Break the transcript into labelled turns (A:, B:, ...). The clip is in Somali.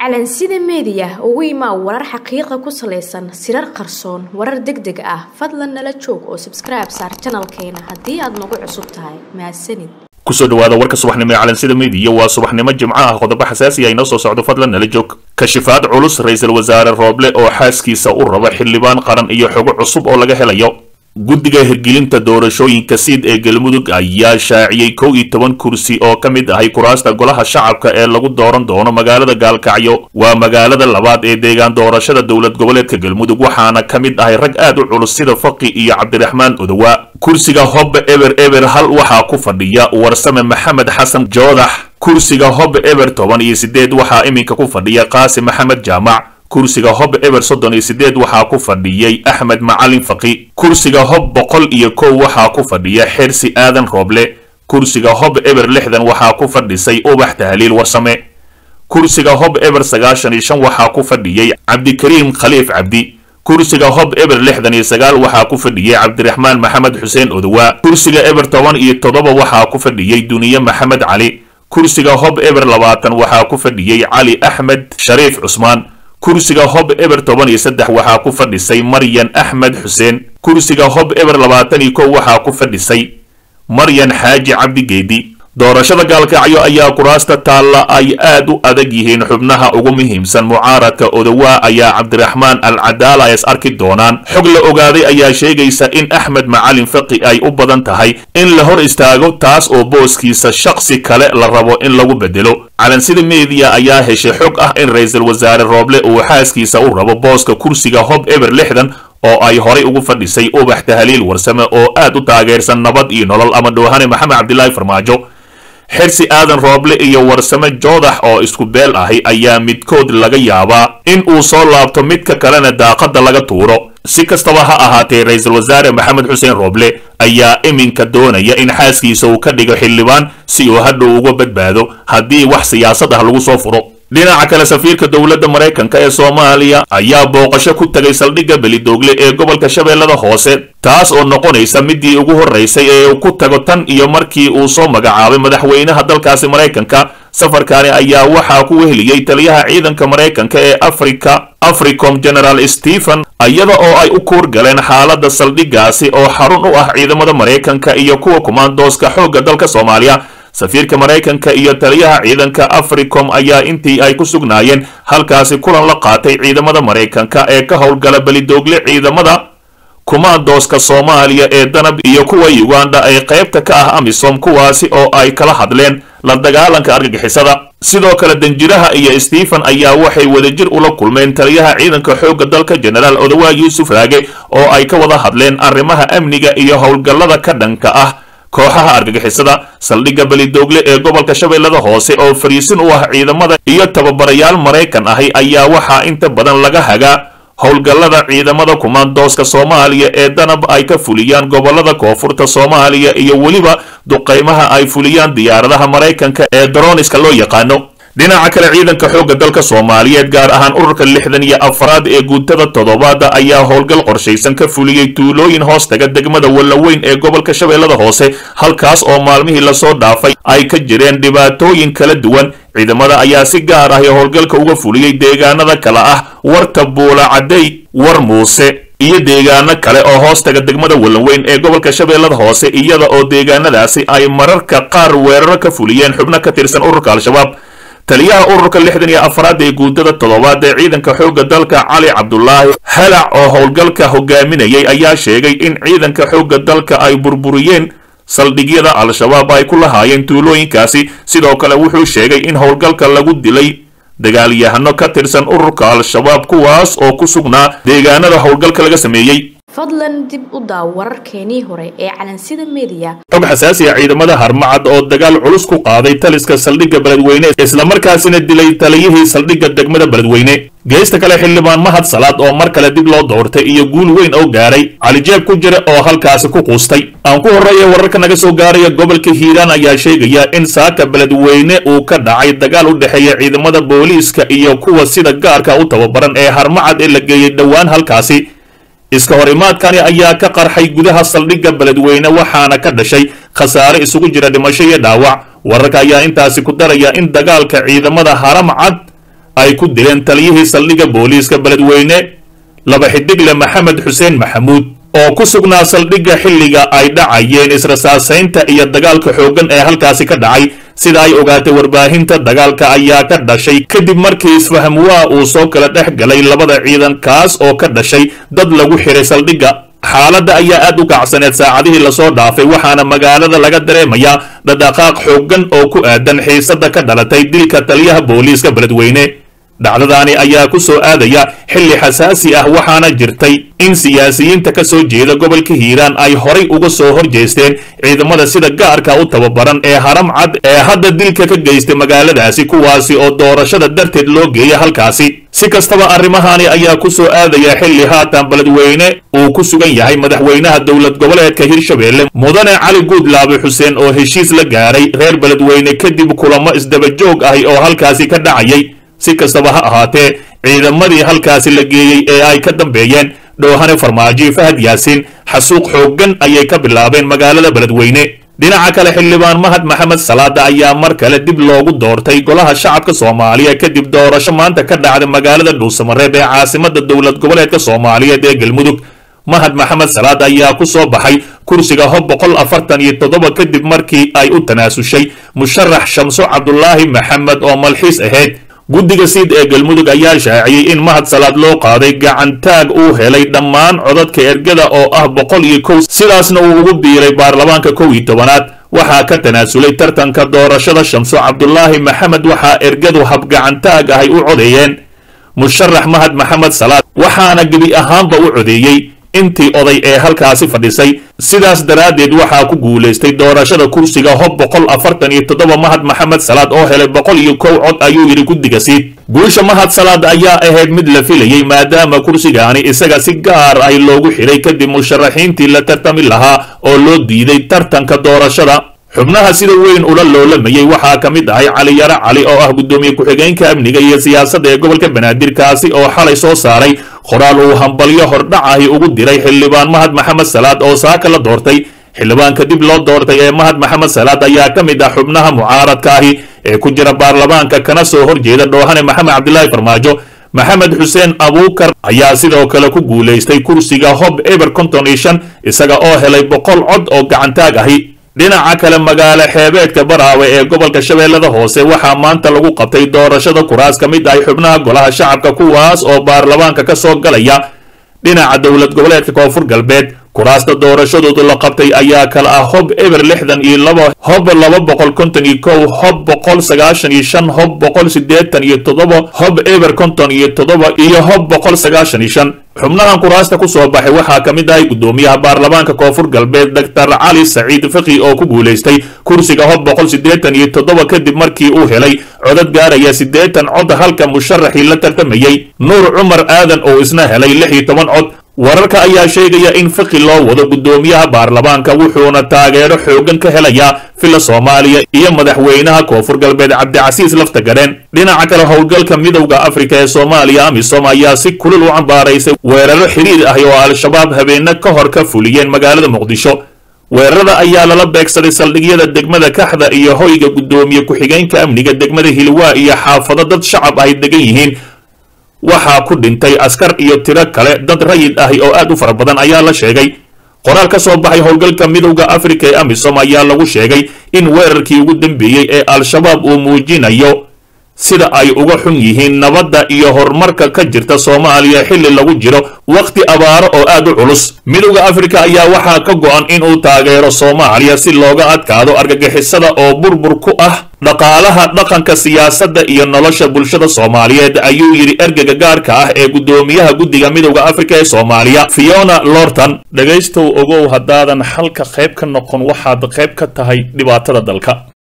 A: calansida meediya ugu imaa warar xaqiiqa ku salaysan sirar qarsoon warar deg deg ah fadlan nala joog oo sabskribe saar janalkeena haddii aad nagu cusub tahay mahadsanid
B: kusoo dhawaada warka subaxnimo ee calansida meediya waa subaxnimo jimco ah qodobo xasaasi ah inoo soo socdo fadlan nala joog kashifaad culus ra-iisul wasaare rooble oo xaaskiisa u raba xildhibaan qaran iyo xogo cusub oo laga helayo guddiga hirgelinta doorashooyinka siid ee galmudug ayaa shaaciyey kow iyo toban kursi oo ka mid ahay kuraasta golaha shacabka ee lagu dooran doono magaalada gaalkacyo waa magaalada labaad ee deegaan doorashada dowlad goboleedka galmudug waxaana ka mid ahay rag aad u culus sida faqi iyo cabdiraxmaan odowa kursiga hobbe eber eber hal waxaa ku fadhiya warsame maxamed xasan joodax kursiga hobbe eber toban iyo sideed waxaa iminka ku fadhiya qaasi maxamed jaamac kursiga hob eber soddon iyo sideed waxaa ku fadhiyey axmed macalin faqi kursiga hob boqol iyo kow waxaa ku fadhiya xersi aadan rooble kursiga hob eber lixdan waxaa ku fadhisay ubax tahliil warsame kursiga hob eber sagaashan iyo shan waxaa ku fadhiyey cabdikariim khaliif cabdi kursiga hob eber lixdan iyo sagaal waxaa ku fadhiyey cabdiraxmaan maxamed xuseen odowa kursiga eber toban iyo toddoba waxaa ku fadhiyey duniye maxamed cali kursiga hob eber labaatan waxaa ku fadhiyey cali axmed shariif cusmaan kursiga hob eber toban iyo saddex waxaa ku fadhisay maryan axmed xuseen kursiga hob eber labaatan iyo kow waxaa ku fadhisay maryan xaaji cabdi geedi doorashada gaalkacyo ayaa kuraasta taalla ay aad u adag yihiin xubnaha ugu muhiimsan mucaaradka odowaa ayaa cabdiraxmaan al cadaala es arki doonaan xog la ogaaday ayaa sheegaysa in axmed macalin faqi ay u badan tahay in la hor istaago taas oo booskiisa shaqsi kale la rabo in lagu bedelo calansida meediya ayaa heshay xog ah in ra-iisul wasaare rooble uu xaaskiisa u rabo booska kursiga hob eber lixdan oo ay horay ugu fadhisay ubax tahliil warsame oo aad u taageersan nabad iyo nolol ama dhoohane maxamed cabdilaahi farmaajo xersi aadan rooble iyo warsame joodax oo isku beel ahi ayaa midkood laga yaabaa in uu soo laabto midka kalena daaqadda laga tuuro si kastaba ha ahaatee ra-iisul wasaare maxamed xuseen rooble ayaa iminka doonaya in xaaskiisa uu ka dhigo xildhibaan si uu hadhow uga badbaado haddii wax siyaasad ah lagu soo furo dhinaca kale safiirka dowladda maraykanka ee soomaaliya ayaa booqasho ku tagay saldhigga belidoogle ee gobolka shabeellada hoose taas oo noqonaysa midii ugu horraysay ee uu ku tago tan iyo markii uu soo magacaabay madaxweynaha dalkaasi maraykanka safarkaani ayaa waxaa ku weheliyey taliyaha ciidanka maraykanka ee afrika africom general stephen iyada oo ay u kuur galeen xaaladda saldhiggaasi oo xarun u ah ciidamada maraykanka iyo kuwa kumaandooska xoogga dalka soomaaliya safiirka maraykanka iyo taliyaha ciidanka africom ayaa intii ay ku sugnaayeen halkaasi kulan la qaatay ciidamada maraykanka ee ka howlgala belidoogle ciidamada kumaandooska soomaaliya ee danab iyo kuwa uganda ay qaybta ka ah amisom kuwaasi oo ay kala hadleen la dagaalanka argagixisada sidoo kale danjiraha iyo stephen ayaa waxay wadajir ula kulmeen taliyaha ciidanka xoogga dalka genaraal odowaa yuusuf raage oo ay ka wada hadleen arrimaha amniga iyo howlgallada ka dhanka ah kooxaha argagixisada saldhigga belidoogle ee gobolka shabeellada hoose oo fariisin u ah ciidamada iyo tababarayaal maraykan ahi ayaa waxaa inta badan laga hagaa howlgallada ciidamada kumaandooska soomaaliya ee danab ay ka fuliyaan gobolada koonfurta soomaaliya iyo weliba duqaymaha ay fuliyaan diyaaradaha maraykanka ee daroniska loo yaqaano dhinaca kale ciidanka xoogga dalka soomaaliyeed gaar ahaan ururka lixdan iyo afraad ee guutada toddobaada ayaa howlgal qorshaysan ka fuliyey tuulooyin hoostaga degmada wallaweyn ee gobolka shabeellada hoose halkaas oo maalmihii lasoo dhaafay ay ka jireen dhibaatooyin kala duwan ciidamada ayaa si gaar ah ee howlgalka uga fuliyey deegaanada kale ah warta buula cadday war muuse iyo deegaano kale oo hoostaga degmada wallaweyn ee gobolka shabeellada hoose iyada oo deegaanadaasi ay mararka qaar weeraro ka fuliyeen xubno ka tirsan ururka al-shabaab taliyaha ururka lixdan iyo afraad ee guutada toddobaad ee ciidanka xoogga dalka cali cabdulaahi halac oo howlgalka hogaaminayay ayaa sheegay in ciidanka xoogga dalka ay burburiyeen saldhigyada al-shabaab ay ku lahaayeen tuulooyinkaasi sidoo kale wuxuu sheegay in howlgalka lagu dilay dagaalyahano ka tirsan ururka al-shabaab kuwaas oo ku sugnaa deegaanada howlgalka laga sameeyey
A: fadlan dib u daaw wararkeenii hore ee calansida meediya
B: xog xasaasi ah ciidamada harmacad oo dagaal culus ku qaaday taliska saldhigga beledweyne islamarkaasina dilay taliyihii saldhigga degmada beledweyne geesta kale xildhibaan mahad salaad oo mar kale dib loo doortay iyo guul weyn oo gaaray calijeeb ku jira oo halkaasi ku quustay aan ku horreeya wararka naga soo gaaraya gobolka hiiraan ayaa sheegaya in saaka beledweyne uu ka dhacay dagaal u dhexeeya ciidamada booliiska iyo kuwa sida gaarka u tababaran ee harmacad ee la geeyey dhowaan halkaasi iska hor imaadkani ayaa ka qarxay gudaha saldhigga beledweyne waxaana ka dhashay khasaare isugu jira dhimasho iyo dhaawac wararka ayaa intaasi ku daraya in dagaalka ciidamada haram cad ay ku dileen taliyihii saldhigga booliiska beledweyne laba xidigle maxamed xuseen maxamuud oo ku sugnaa saldhigga xilliga ay dhacayeen israsaasaynta iyo dagaalka xooggan ee halkaasi ka dhacay sida ay ogaatay warbaahinta dagaalka ayaa ka dhashay kadib markii isfahamwaa uu soo kala dhex galay labada ciidan kaas oo ka dhashay dad lagu xiray saldhigga xaaladda ayaa aad u kacsaneed saacadihii lasoo dhaafay waxaana magaalada laga dareemayaa dhadhaqaaq xooggan oo ku aadan xiisadda ka dhalatay dilka taliyaha booliiska beledweyne dhacdadaani ayaa ku soo aadaya xilli xasaasi ah waxaana jirtay in siyaasiyiinta ka soo jeeda gobolka hiiraan ay horay uga soo hor jeesteen ciidamada sida gaarka u tababaran ee haram cad ee hadda dilka ka geystay magaaladaasi kuwaasi oo doorashada darteed loo geeya halkaasi si kastaba arrimahaani ayaa ku soo aadaya xilli haatan beledweyne uu ku sugan yahay madaxweynaha dowlad goboleedka hirshabelle mudane cali guudlaabe xuseen oo heshiis la gaaray reer beledweyne kadib kulamo isdabajoog ahi oo halkaasi ka dhacayay si kastaba ha ahaatee ciidamadii halkaasi la geeyey ee ay ka dambeeyeen dhoohane farmaajo fahad yaasiin xasuuq xooggan ayay ka bilaabeen magaalada beledweyne dhinaca kale xildhibaan mahad maxamed salaada ayaa mar kale dib loogu doortay golaha shacabka soomaaliya kadib doorasho maanta ka dhacday magaalada dhuusamareeb ee caasimada dowlad goboleedka soomaaliyeed ee galmudug mahad maxamed salaad ayaa ku soo baxay kursiga hob boqol afartan iyo toddoba kadib markii ay u tanaasushay musharax shamso cabdulaahi maxamed oo malxiis ahayd guddiga siid ee galmudug ayaa shaaciyey in mahad salaad loo qaaday gacantaag uu helay dhammaan codadka ergada oo ah boqol iyo kow sidaasna uu ugu biiray baarlamaanka kow iyo tobanaad waxaa ka tanaasulay tartanka doorashada shamso cabdulaahi maxamed waxaa ergadu habgacantaag ahay u codeeyeen musharax mahad maxamed salaad waxaana gebi ahaanba u codeeyey intii oday ee halkaasi fadhisay sidaas daraaddeed waxaa ku guulaystay doorashada kursiga hob boqol afartan iyo toddoba mahad maxamed salaad oo helay boqol iyo kow cod ayuu yidhi guddiga siid guusha mahad salaad ayaa ahayd mid la filayey maadaama kursigaani isaga si gaar ah loogu xidhay kadib musharaxiintii la tartami lahaa oo loo diiday tartanka doorashada xubnaha sida weyn ula loolamayey waxaa ka mid ahay cali yaro cali oo ah guddoomiye ku-xigeenka amniga iyo siyaasadda ee gobolka banaadir kaasi oo xalay soo saaray qoraal uu hambalyo hordhac ahi ugu diray xildhibaan mahad maxamed salaad oo saaka la doortay xildhibaanka dib loo doortay ee mahad maxamed salaad ayaa ka mid ah xubnaha mucaaradka ahi ee ku jira baarlamaanka kana soo horjeeda dhoohane maxamed cabdilaahi farmaajo maxamed xuseen abuukar ayaa sidoo kale ku guulaystay kursiga hob eber konton iyo shan isaga oo helay boqol cod oo gacantaag ahi dhinaca kale magaalo xeebeedka baraawe ee gobolka shabeellada hoose waxaa maanta lagu qabtay doorashada kuraas ka mid ahay xubnaha golaha shacabka kuwaas oo baarlamaanka ka soo galaya dhinaca dowlad goboleedka koonfur galbeed kuraasta doorashadoodu la qabtay ayaa kala ah hob eber lixdan iyo laba hob laba boqol konton iyo kow hob boqol sagaashan iyo shan hob boqol siddeetan iyo toddoba hob eber konton iyo toddoba iyo hob boqol sagaashan iyo shan xubnahan kuraasta ku soo baxay waxaa ka mid ahay guddoomiyaha baarlamaanka koonfur galbeed doctor cali saciid faqi oo ku guulaystay kursiga hob boqol siddeetan iyo toddoba kadib markii uu helay codad gaaraya siddeetan cod halka musharaxii la tartamayey nuur cumar aadan oo isna helay lix iyo toban cod wararka ayaa sheegaya in faqi loo wado guddoomiyaha baarlamaanka wuxuuna taageero xooggan ka helayaa fila soomaaliya iyo madaxweynaha koonfur galbeed cabdicasiis laftagadheen dhinaca kale howlgalka midowda afrika ee soomaaliya amisom ayaa si kulul u cambaaraysay weeraro xidhiir ah oo al-shabaab habeena ka hor ka fuliyeen magaalada muqdisho weerarada ayaa lala beegsaday saldhigyada degmada kaxda iyo hoyga guddoomiye ku-xigeenka amniga degmada hilwaa iyo xaafado dad shacab ay degan yihiin waxaa ku dhintay askar iyo tiro kale dad rayid ahi oo aad u fara badan ayaa la sheegay qoraal ka soo baxay howlgalka midowda afrika ee amisom ayaa lagu sheegay in weerarkii ugu dambeeyey ee al-shabaab uu muujinayo sida ay uga xun yihiin nabadda iyo horumarka ka jirta soomaaliya xilli lagu jiro wakhti abaaro oo aad u culus midowda afrika ayaa waxaa ka go-an inuu taageero soomaaliya si looga adkaado argagixisada oo burbur ku ah dhaqaalaha dhaqanka siyaasadda iyo nolosha bulshada soomaaliyeed ayuu yidhi ergega gaarka ah ee guddoomiyaha guddiga midowda afrika ee soomaaliya fiona lorton dhegaystow ogow haddaadan xalka qayb ka noqon waxaad qayb ka tahay dhibaatada dalka